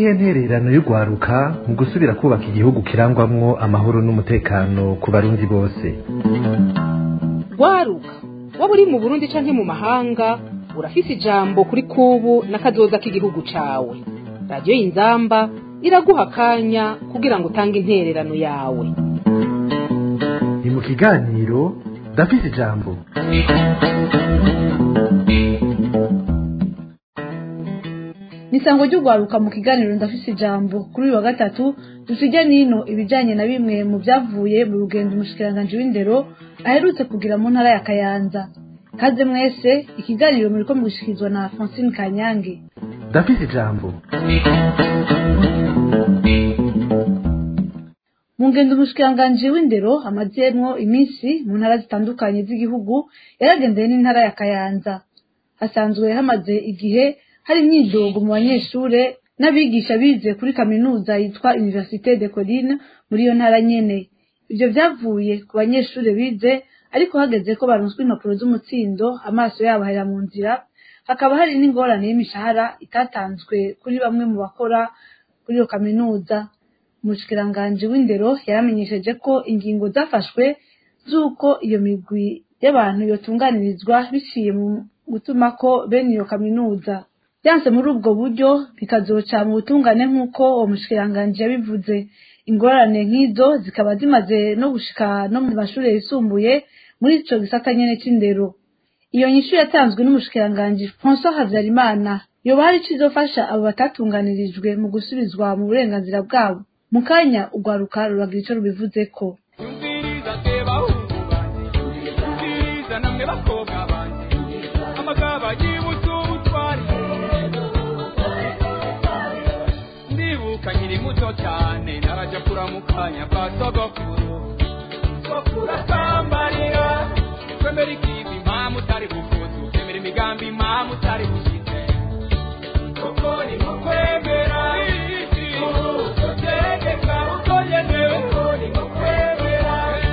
niyihe ntererano y'urwaruka mu gusubira kubaka igihugu kirangwamwo amahoro n'umutekano ku barundi bose rwaruka waba uri mu burundi canke mu mahanga urafise ijambo kuri kubu n'akazoza k'igihugu cawe radiyo y'inzamba iraguha akanya kugira ngo utange intererano yawe ni mu kiganiro ndafise ijambo nisango ry'urwaruka mu kiganiro ndafise ijambo kuri uyu wa gatatu dusijya nino ibijanye na bimwe mu byavuye mu rugendo umushikiranganji w'indero aherutse kugira mu ntara ya kayanza kaze mwese ikiganiro muriko mugushikirizwa na francine kanyange ndafise ijambo mu ngendo umushikiranganji w'indero amazemwo iminsi mu ntara zitandukanye z'igihugu yaragendeye n'intara ya kayanza hasanzwe hamaze igihe hari imyidogo mu banyeshure n'abigisha bize kuri kaminuza yitwa Université de Colline muri iyo ntara nyene ivyo vyavuye ku banyeshure bize ariko hageze ko baronswa impapuro z'umutsindo amaso yabo ahera mu nzira hakaba hari n'ingorane y'imishahara itatanzwe kuri bamwe mu bakora kuri iyo kaminuza umushikiranganji w'indero yaramenyesheje ko ingingo zafashwe z'uko iyo migwi y'abantu yotunganirizwa biciye mu gutuma ko bene iyo kaminuza byanse muri ubwo buryo bikazoca mu butungane nk'uko uwo mushikiranganji yabivuze ingorane nk'izo zikaba zimaze no gushika no mu mashuri yisumbuye muri ico gisata nyene c'indero iyo nyishu yatanzwe n'umushikiranganji François Havyarimana yoba hari ico izofasha abo batatunganirijwe mu gusubizwa mu burenganzira bwabo mu kanya urwaruka ruragira ico rubivuzeko Umviriza se bahungu banje Umviriza namwe bakobwa banje Amagaba yibutse ubutwari Ndibuka nkiri muto cyane Naraja kuramukanya kwa sogokuru Sogokuru asambarira Kwemera ikivi impamvu utari bukuzu Kwemera imigambi impamvu utari bushitse Koko ni nko kwemera Utegeka uko yemewe Koko ni nko kwemera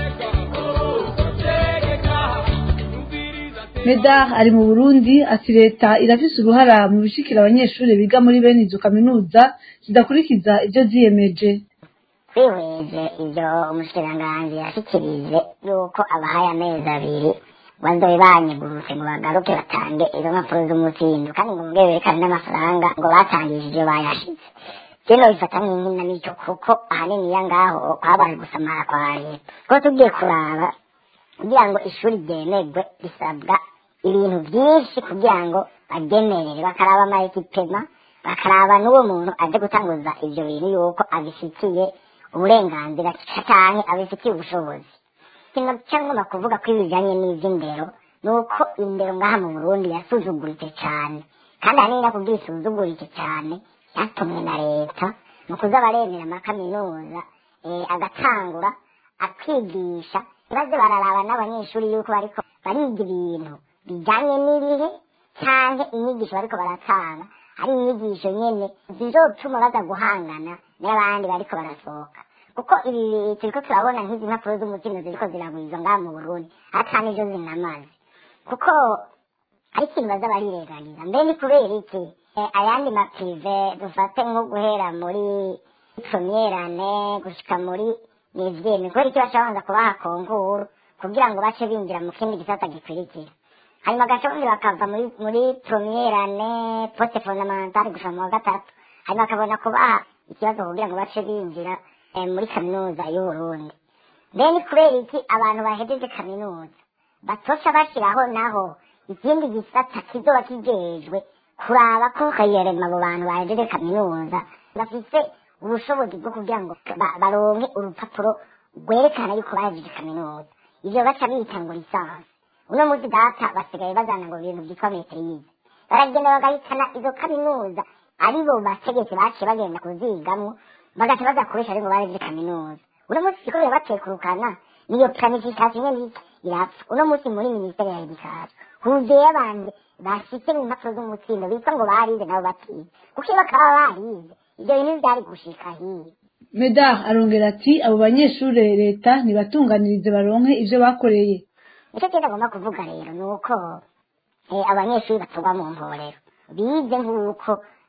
Utegeka Umviriza se medar ari mu burundi ati leta irafise uruhara mu bishikira abanyeshuri biga muri bene izo kaminuza zidakurikiza ivyo ziyemeje twihweje ibyo umushikiranganji yashikirije yuko abahaye amezi abiri bazobe banyigurutse ngo bagaruke batange izo mpapuro z'umutsindo kandi ngo mubwe berekane n'amafaranga ngo batangije ibyo bayashize kino bifata nk'inkinamico kuko ahanini iya ngaho habaye gusamara kwa leta kuko tugiye kuraba kugira ngo ishuri ryemerwe risabwa ibintu byinshi kugira ngo baryemerere bakaraba amayekipema bakaraba n'uwo muntu aje gutanguza ibyo bintu yuko abifitiye uburenganzira canke abifitiye ubushobozi kino cyangwa kuvuga ko ibijanye n'ivy'indero ni uko indero ngaha mu burundi yasuzuguritse cane kandi ahanini no kugira isuzugurike cane yatumwe na leta mu kuza baremera amakaminuza eh, agatangura akigisha baze bararaba n'abanyeshuri yuko bariko bariga ibintu bijanye n'ibihe canke inyigisho bariko baratanga ari inyigisho nyene zizotuma baza guhangana n'abandi bariko barasohoka kuko ibi turiko turabona nk'izi mpapuro z'umutima ziriko ziragwiza ngaha mu burundi ata nizo zinamaze kuko ari ikintu baza barirenganira mbe ni kubera iki Eh, ayandi maprive dufate nko guhera muri premierane gushika muri nivyeme kubera iki baca babanza kubaha konkuru kugira ngo bace binjira mu kindi gisata gikurikira hanyuma gaca bandi bakava muri muri premierane poste fondamentale gushika mu wa gatatu hanyuma bakabona kubaha ikibazo kugira ngo bace binjira eh, muri kaminuza y'uburundi mbe ni kubera iki abantu bahejeje kaminuza batosha bashiraho naho ikindi gisata kizoba kijejwe kuraba ko kayerema abo bantu bahejeje kaminuza bafise ubushobozi bwo kugira ngo ba- baronke urupapuro rwerekana yuko bahejeje kaminuza ivyo baca bita ngo lisansi uno munsi data basigaye bazana ngo ibintu vyitwa meterize baragenda bagahitana izo kaminuza aribo bategetsi baciye bagenda kuzigamwo bagaca baza kuresha aribo bahejeje kaminuza uno munsi siko birabatekurukana niyo planification nyene irapfa uno munsi muri minisiteri ya edikasiyo huzuye abantu bashitse mu mpapuro z'umutsindo bitwa ngo barize nabo batize kuko iyo bakaba barize ivyo bintu vyari gushika hiye medar arongera ati abo banyeshure leta nibatunganirize baronke ivyo bakoreye nicyo kintu agomba kuvuga rero ni uko eh, abanyeshuri batorwa mu mporero bize nk'uko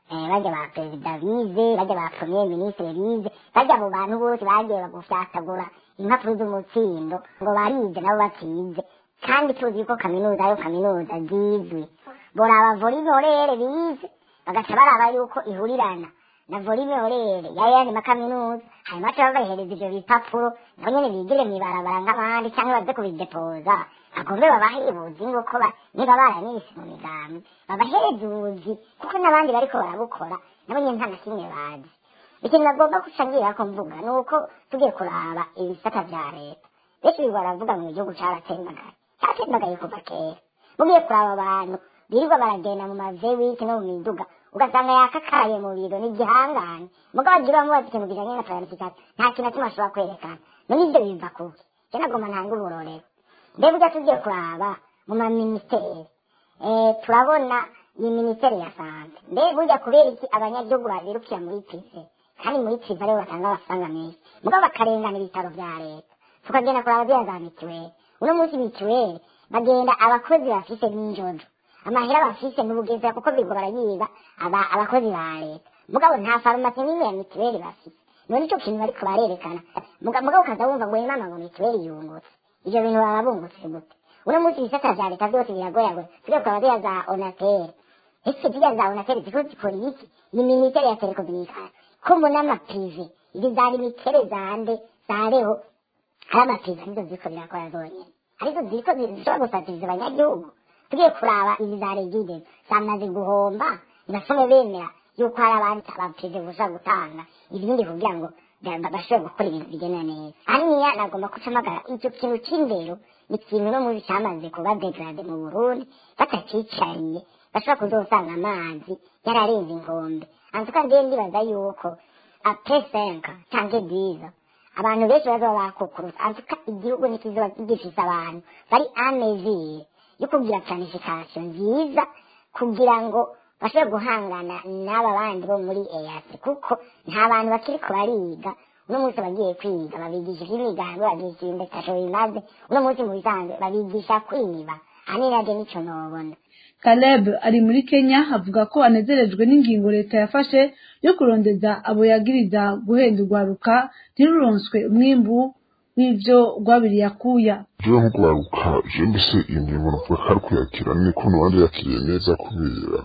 eh, bajya ba perezida bize bajya ba premier ministre bize bajya abo bantu bose bagiye bagufyatagura impapuro z'umutsindo ngo barize nabo batize kandi tuzi yuko kaminuza yo kaminuza zizwi boraba volibirere bize bagaca baraba yuko ihurirana na volibirere yayandi makaminuza hanyuma baca babahereza ivyo bipapuro nabo nyene bigire mw'ibarabara nk'abandi canke baze kubidepoza agombe babahe ubuzi nguko ba- niba baranise mu migambi babahereze ubuzi kuko n'abandi bariko barabukora nabo nyene nta na kimwe bazi ikintu bagomba gucangira ko mvuga ni uko tugiye kuraba ibisata vya leta benshi birirwa baravuga ngo igihugu caratembagaye cyatembagaye kuva kera mugiye kuraba abantu birirwa baragenda mu mavewiki no mu miduga ugasanga yakakaye mu biro ni igihangane mugabo agira bamubaza ikintu kijanye na planification nta kintu na kimwe ashobora kwerekana none ivyo biva kuki je nagomba ntanga uburorero mbega ujya tugiye kuraba mu maminisiteri eh, turabona iyi minisiteri ya sante mbega burya kubera iki abanyagihugu babirukira muri pive kandi muri pive aribo batanga amafaranga menshi mugabo bakarengana ibitaro vya leta tukagenda kuraba ziriya za mituweli uno munsi mituweli bagenda abakozi bafise n'injojo amahera bafise n'ubugeza kuko bigo barayiba aba- abakozi ba leta mugabo nta farumasi n'imwe ya mituweli bafise none ico kintu bariko barerekana Muga- mugabo ukaza wumva ngo yemama ngo mituweli yungutse ivyo bintu baba bungutse gute uno munsi ibisata vya leta vyose biragoyagoya tujya kuraba ziriya za onateri ese ziriya za onateri ziko zikora iki ni minisiteri ya telekomunikasiyo ko mbona amapive izi za limitere zande zareho hari amapive arizo ziriko birakora zonyene arizo ziriko zishobora gusatiriza abanyagihugu tugiye kuraba izi za regide zamaze guhomba ntibasome bemera yuko hari abandi abapive gusa gutanga ibindi kugira ngo ba- ba- bashobore gukora ibintu bigenda neza hariya nagomba kucamagara icyo kintu c'indero ni ikintu no muri cyamaze kuba degrade mu burundi batacicariye bashobora kuzosanga amazi yararenze inkombe antuka ndiye ndibaza yuko apesenka canke diza abantu benshi bazoba bakukuruza antuka igihugu ntikizoba gifise abantu bari amezire yo kugira planification nziza kugira ngo bashobore guhangana n'aba bandi bo muri eyasi kuko nta bantu bakiriko bariga uno munsi bagiye kwiga babigisha ivy'imigambi babigisha ibimetasho bimaze uno munsi mu bisanzwe babigisha kwiba ahanini navyo nico nobona Caleb ari muri Kenya avuga ko anezerejwe n'ingingo leta yafashe yo kurondeza abo yagiriza guhenda urwaruka ntiruronswe umwimbu w'ivyo rwabiriye akuya jewe nko kugaruka je mbese iyo ngingo navuga ko ari kuyakira niko n'abandi yakiriye neza kubera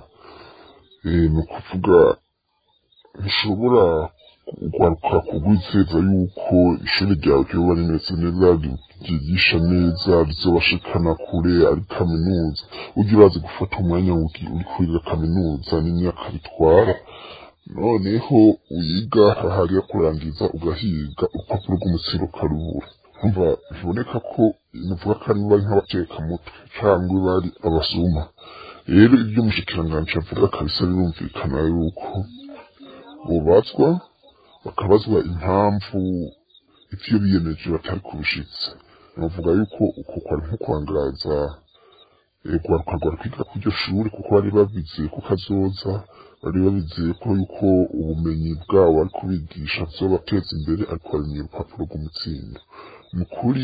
eh, ni ukuvuga ntushobora kugaruka kugwizeza yuko ishuri ryawe ryoba rimeze neza ryigisha neza rizobashikana kure ari kaminuza ujye urazi gufata umwanya ugi- uri kwiga kaminuza n'imyaka bitwara noneho uyiga hahariya kurangiza ugahiga urupapuro rw'umutsiro ukarubura umva biboneka ko nuvuga ko ari bari nk'abatekamutwe cyangwa bari abasuma rero ibyo umushikiranganji avuga kabisa birumvikana yuko bubazwa bakabazwa impamvu ivyo biyemeje batari kubishitsa bavuga yuko uko kwari nko kwangaza rwaruka rwari kwiga ku iryo shuri kuko bari babizeye ko kazoza bari babizeye ko yuko ubumenyi bwabo bari kubigisha buzobateza imbere ariko barimye urupapuro rw'umutsindo ni ukuri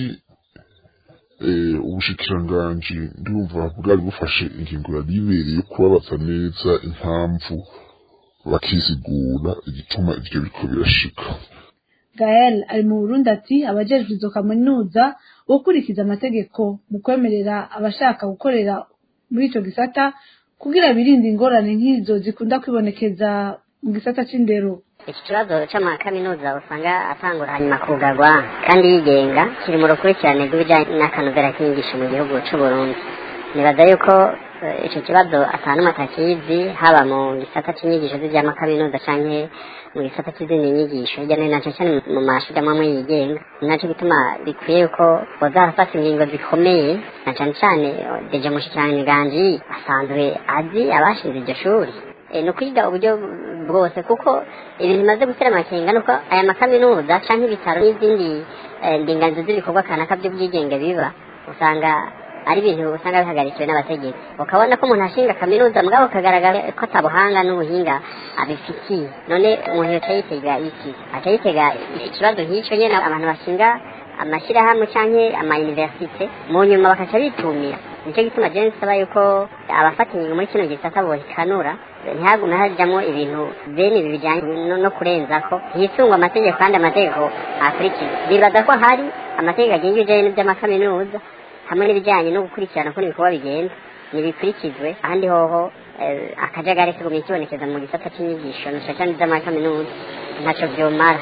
eh, ubushikiranganji ndumva bwari bufashe ingingo yari ibereye yo kubabaza neza impamvu bakisigura igituma ivyo biriko birashika Gael ari mu Burundi ati abajejwe izo kaminuza gukurikiza amategeko mu kwemerera abashaka gukorera muri ico gisata kugira birinde ingorane nk'izo zikunda kwibonekeza mu gisata c'indero iki kibazo c'amakaminuza usanga atangura hanyuma kugarwa kandi yigenga kiri mu rukurikirane rw'ibijanye n'akanovera k'inyigisho mu gihugu c'uburundi nibaza yuko eh, ico kibazo atanumwe atakizi haba mu gisata c'inyigisho z'ivy'amakaminuza canke mu gisata c'izindi nyigisho hirya no hino cane cane mu mashuri amwe amwe yigenga ni naco gituma bikwiye yuko boza barafata ingingo zikomeye na cane cane eh, deje mushikiranganji asanzwe azi abashinze iryo shuri Eh, ni ukwiga uburyo bwose kuko ibintu bimaze gutera amakenga nuko aya makaminuza canke ibitaro n'izindi eh, ndinganizo z'ibikorwa kanaka by'ubwigenge biba usanga ari ibintu usanga bihagarikiwe n'abategetsi ukabona ko umuntu ashinga kaminuza mugabo kagaragara ko atabuhanga n'ubuhinga abifitiye none umuntu yoca yitega iki aca yitega ikibazo nk'ico nyene abantu bashinga amashyirahamwe canke amayuniversite mu nyuma bakaca bitumira nicyo gituma jewe nsaba yuko abafata ingingo muri kino gisata bohikanura ntihagume hajamwo ibintu bene ibi bijyanye no- no kurenzako hisungwa amategeko kandi amategeko akurikizwa bibaza ko hari amategeko agenga ibijyanye n'iby'amakaminuza hamwe n'ibijyanye no gukurikirana uko ibikorwa bigenda nibikurikizwe ahandi hoho eh, akajagari kagumye kibonekeza mu gisata cy'inyigisho na cyane iby'amakaminuza ntacyo byomara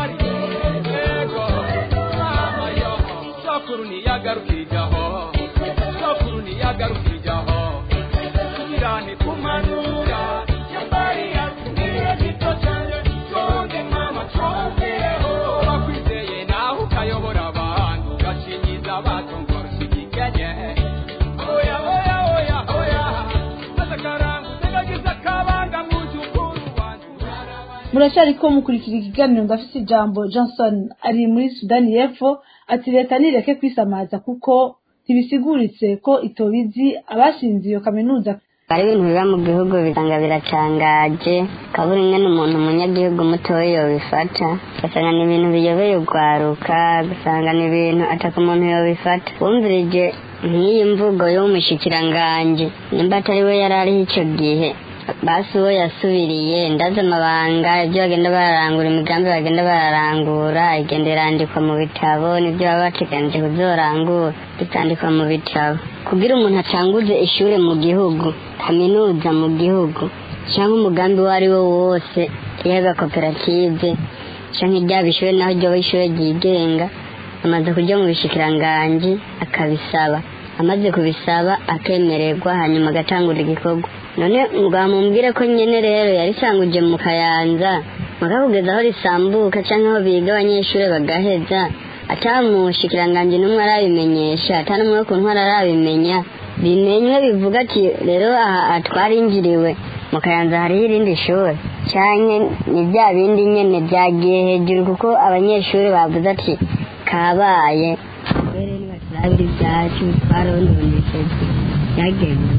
sokuru ntiyagarukirijaho sokuru ntiyagarukirijaho irane kumanura yambari yatumire gito cyane tonde mama twombereho bakwizeye nawe ukayobora abantu ugashingiza abatongora ushyigikenye oya oya oya oya maze akarangu utegagiza akabanga mu by'ukuri wanjye muracyariko mukurikira ikiganiro ndafite ijambo johnson ari muri sudani y'epfo ati leta nireke kwisamaza kuko ntibisiguritse ko itobizi abashinze iyo kaminuza hari ibintu biba mu gihugu bisanga biracangaje kabura ingene umuntu umunyagihugu mutoya yobifata ugasanga ni ibintu biyobeye ugwaruka ugasanga ni ibintu ataka umuntu yobifata wumvirije nk'iyi mvugo y'umushikiranganji nimba atari we yari ariho ico gihe basi uwo yasubiriye ndazi amabanga ibyo bagenda bararangura imigambi bagenda bararangura igenda irandikwa mu bitabo n'ibyo baba bateganije kuzorangura bitandikwa mu bitabo kugira umuntu atanguze ishure mu gihugu kaminuza mu gihugu cyangwa umugambi uwo ari wo wose yaba koperative cyangwa iryaba ishure naho ryoba ishure ryigenga amaze kujya mu bishikiranganji akabisaba amaze kubisaba akemererwa hanyuma agatangura igikorwa none mubwire ko nyene rero yarisanguje mu kayanza mukakugeza aho risambuka cyangwa aho biga abanyeshuri bagaheza atamushikiranganji n'umwe arabimenyesha ata n'umwe wo ku ntwara arabimenya bimenywe bivuga ati rero aha aha twarinjiriwe mu kayanza hariho irindi shuri cyane ni bya bindi nyene byagiye hejuru kuko abanyeshuri bavuze ati kabaye mbere nibaturabira ibyacu twarondondesheje byagenze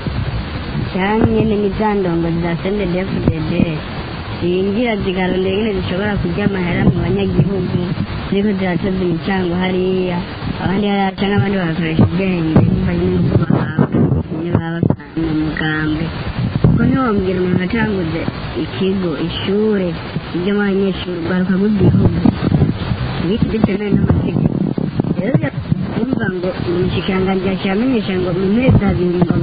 cyane nyene ni za ndongo za sendedefuded zinjira zikarondera ingene zishobora kurya amahera mu banyagihugu ziriko ziratoza imicango hariya abandi hariya canke abandi bagakoresha ubwenge bivanye n'uko bahabwa iyo baba mu mugambwe kuko ntiwombwira umuntu atanguze ikigo ishure ry'amo abanyeshuri urwaruka rw'igihugu ibiti bitemewe n'amategeko rero kumva ngo umushikiranganji yaciye amenyesha ngo mu mezi abiri ngo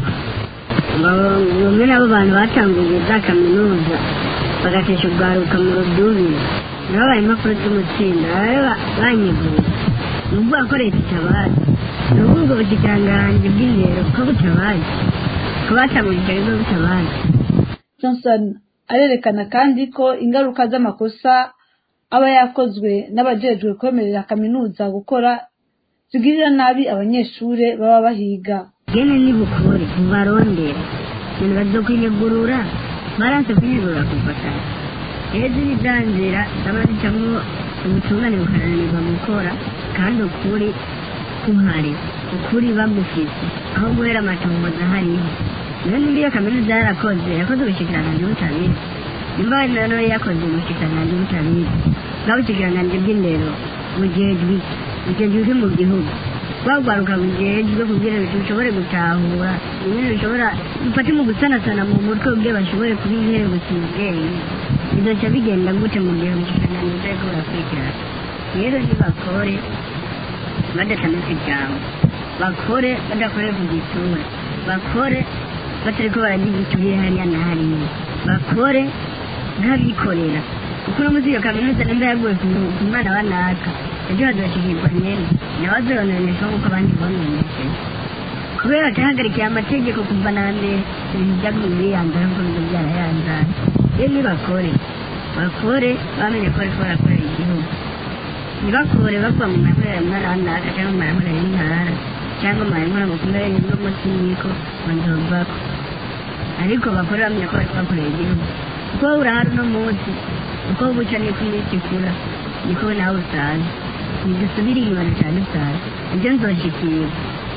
bamwe n'abo bantu batanguye za kaminuza bagatesha urwaruka mu rudubi nabo bari impapuro z'umutsindo baba banyeguye ni ukuvuga ko leta itabazi ni ukuvuga ubwo bushikiranganji bw'indero ko butabazi ko batanguje icyo kigo butabazi johnson arerekana kandi ko ingaruka z'amakosa aba yakozwe n'abajejwe kwemerera kaminuza gukora zigirira nabi abanyeshuri baba bahiga gene nibukore mubarondera ibintu bazokwinegurura baranse kwinegurura kufatanya ejo ni za nzira zaba zicamwo ubutungane bukananirwa gukora kandi ukuri kuhari ukuri bagufise aho guhera amatongoza hariho niyo nimba iyo kaminuza yarakoze yakoze ubushikiranganji butabizi nimba wenda nawe yakoze ubushikiranganji butabizi bwa bushikiranganji bw'indero bujejwe bujejwe uri mu gihugu bagwaruka bujejwe kugira ngo bishobore gutahura ibintu bishobora bifate mu gusanasana mu mutwe kugira bashobore kuba inkerebutsi mu bwenge bizoca bigenda gute mu gihe ubushikiranganji butariko burakurikirana rero nibakore badatamika ijambo bakore badakoreye ku gisura bakore batariko baragira igiturire hariya na hariya bakore nk'abikorera kuko uno munsi iyo kaminuza nimba yaguye ku ku mwana wa naka ejo hazoshikirwa nyene nawe azononesha nk'uko abandi bononesheje kubera batahagarikiye amategeko kuva na mbere ibintu byaguye biyanzara nk'uko bizo byarayanzara rero nibakore bakore bamenye ko bariko barakorera igihugu ntibakore bakwa mu makorera mwana wa naka cyangwa mu makorera y'intara cyangwa mu makorera mu kumera y'ubwo munsi y'iko banzobako ariko bakore bamenye ko bariko bakorera igihugu kuko wowe urahari uno munsi uko buca niko iminsi ikura niko nawe usaza ntidusubire inyuma ducane usaza ibyo nzoshikirwa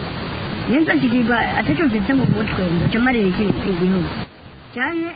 iyo nzoshikirwa ataco mfise mu mutwe nzoca marira iki igihugu cyane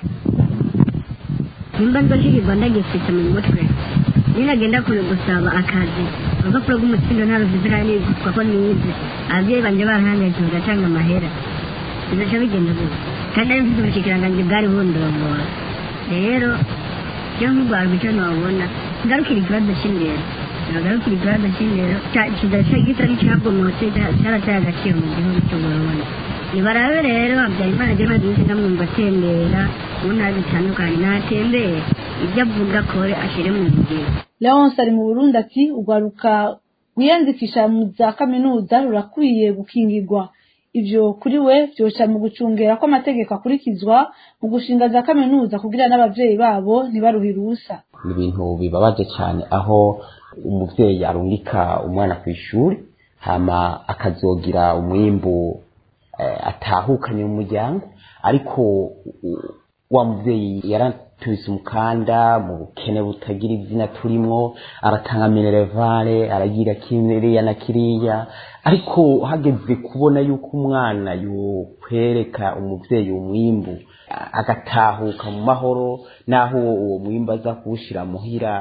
nimba nzoshikirwa ndagifise mu mutwe ninagenda kure gusaba akazi urupapuro rw'umutsindo nta rufite kandi kuko ko nize ababyeyi banje barahangayitse bagatanga amahera bigaca bigenda gutya kandi ari mfite ubushikiranganji bwari bundongora rero iyo nk'urwarwa icyo nabona ngarukira ikibazo cy'indero nagarukira ikibazo cy'indero kidaca gisa n'icyagomotse cyarateye agaciro mu gihugu cy'uburundi nibarabe rero habyarimana jema disi ndamwumva atembera mu ntara zitandukanye natembere ibyo avuga kore ashyire mu ngiro leonce ari mu burundi ati urwaruka rwiyandikisha mu za kaminuza rurakwiye gukingirwa ivyo kuri we vyoca mu gucungera ko amategeko akurikizwa mu gushinga za kaminuza kugira n'abavyeyi babo ntibaruhire ubusa ni ibintu bibabaje cyane aho umuvyeyi arungika umwana ku ishuri hama akazogira umwimbu eh, atahukanye mu muryango ariko u- wa muvyeyi yaratubise umukanda mu bukene butagira izina turimwo aratanga minerevare aragira kiriya na kiriya ariko hageze kubona yuko umwana yokwereka umuvyeyi umwimbu a- agatahuka mu mahoro naho uwo mwimbu aza kuwushira muhira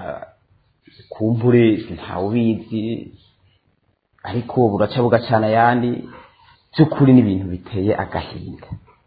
kumbure ntawubizi ariko buraca bugacana ayandi by'ukuri ni ibintu biteye agahinda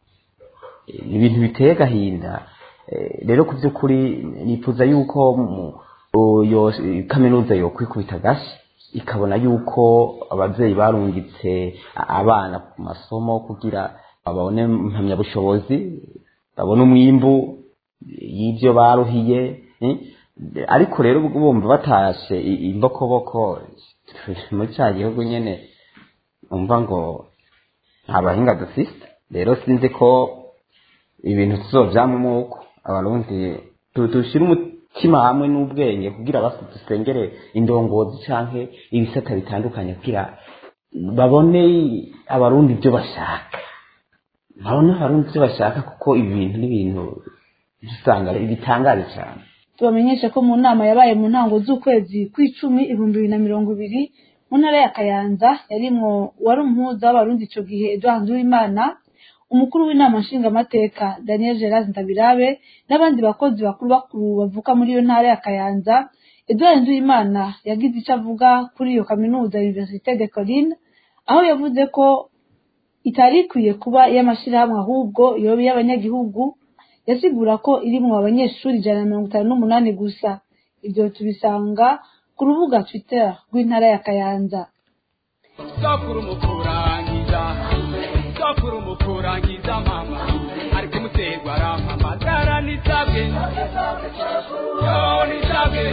Eh, ni ibintu biteye agahinda Eh, rero ku by'ukuri nifuza yuko mu- o- yo- kaminuza yokwikubita agashyi ikabona yuko ababyeyi barungitse a- abana ku masomo kugira babone impamyabushobozi babone umwimbu y'ibyo baruhiye eh, ariko rero bumva batashe i- imbokoboko muri cya gihugu nyine umva ngo nta bahinga dufite rero sinzi ko ibintu tuzovyamwo uko abarundi tu- dushire umutima hamwe n'ubwenge kugira basi dusengere indongozi canke ibisata bitandukanye kugira babone abarundi ibyo bashaka babone abarundi ibyo bashaka kuko ibi bintu ni ibintu usanga bitangaje cyane tubamenyeshe ko mu nama yabaye mu ntango z'ukwezi kw'icumi ibihumbi bibiri na mirongo ibiri mu ntara ya kayanza yarimwo wari umuhuza w'abarundi ico gihe edouard nduwimana umukuru w'inama nshingamateka daniel gerard ndabirabe n'abandi bakozi bakuru bakuru bavuka muri iyo ntara ya kayanza edouard nduwimana yagize ico avuga kuri iyo kaminuza universite de colline aho yavuze ko itari ikwiye kuba iy'amashyirahamwe ahubwo yoba iy'abanyagihugu yasigura ko irimwo abanyeshuri ijana na mirongo itanu n'umunani gusa ibyo tubisanga ku rubuga twitter rw'intara ya kayanza sokuru mukurangiza sokuru mukurangiza mama ariko umuterwa arampamagara nisabwe yo nisabwe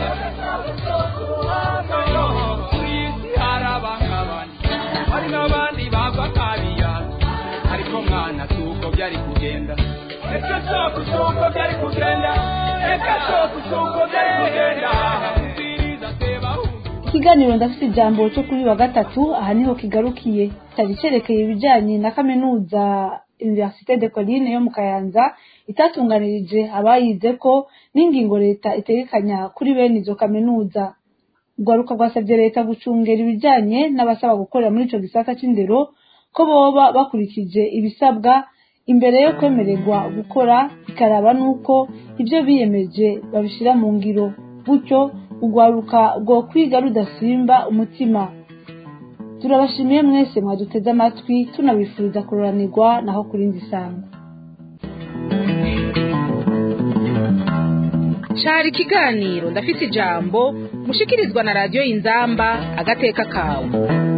yo kwisi hari abangabani hari n'abandi bagwa kabiya ariko mwana suko byari kugenda reka soko suko byari kugenda reka soko suko byari kugenda umviriza seba ikiganiro ndafite ijambo cyo kuri wa gatatu aha niho kigarukiye cyari cyerekeye ibijyanye na kaminuza universite de colline yo mu kayanza itatunganirije abayize ko n'ingingo leta itegekanya kuri bene izo kaminuza urwaruka rwasabye leta gucungera ibijyanye n'abasaba gukorera muri icyo gisata cy'indero ko boba bakurikije ibisabwa imbere yo kwemererwa gukora ikaraba n'uko ibyo biyemeje babishyira mu ngiro gutyo urwaruka rwo kwiga rudasimba umutima turabashimiye mwese mwaduteze amatwi tunabifuriza kuroranirwa naho ku rindi sangwa cari ikiganiro ndafise ijambo mushikirizwa na radiyo inzamba agateka kawe